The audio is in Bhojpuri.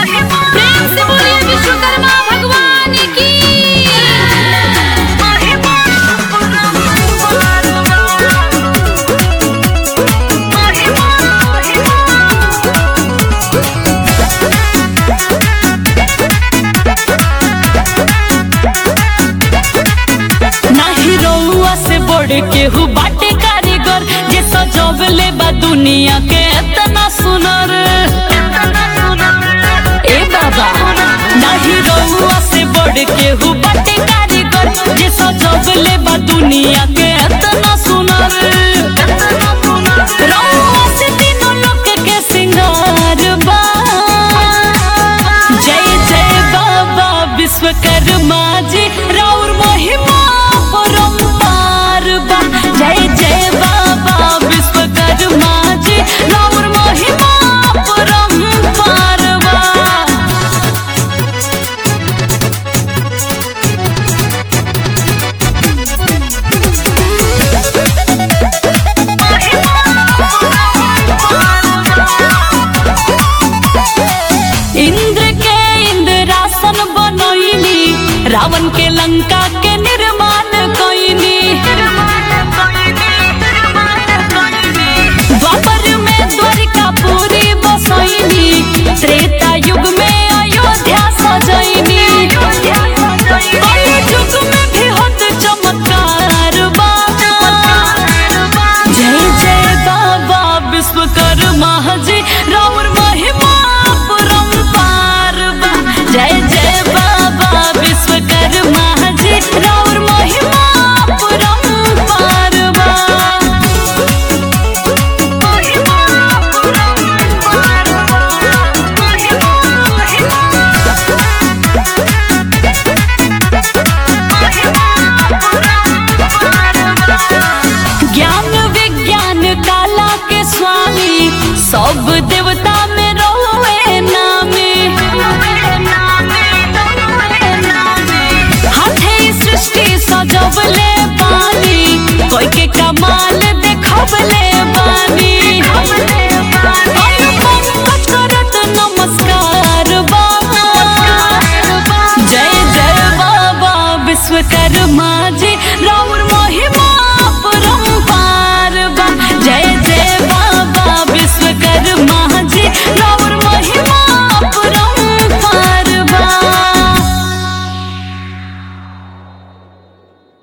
प्रेम से बोलिए विश्वकर्मा भगवान की नाही रउआ से बढ़ के हु बाटे कारीगर जे सजवले बा दुनिया के इतना सुनर ए बाबा नाही रउआ से बढ़ के हु बाटे कारीगर जे सजवले बा दुनिया के इतना सुनर रउआ से तीनों लोक के सिंगार बा जय जय बाबा विश्वकर्मा जी राउर महिमा परम्पार बा जय जय बाबा विश्वकर्मा जी राउर महिमा परम्पार बा इंद्र के इंद्रासन बनैली रावण के लंका के निर्माण कैनी द्वापर में द्वारिकापुरी बसैनी त्रेता युग में अयोध्या सजैनी कलि युग में भी होत चमत्कार बाबा जय जय बाबा विश्वकर्मा जी राउर महिमा परम्पार बा जय जय बाबा विश्वकर्मा जी राउर महिमा परम्पार बा ज्ञान विज्ञान काला के स्वामी सब देवता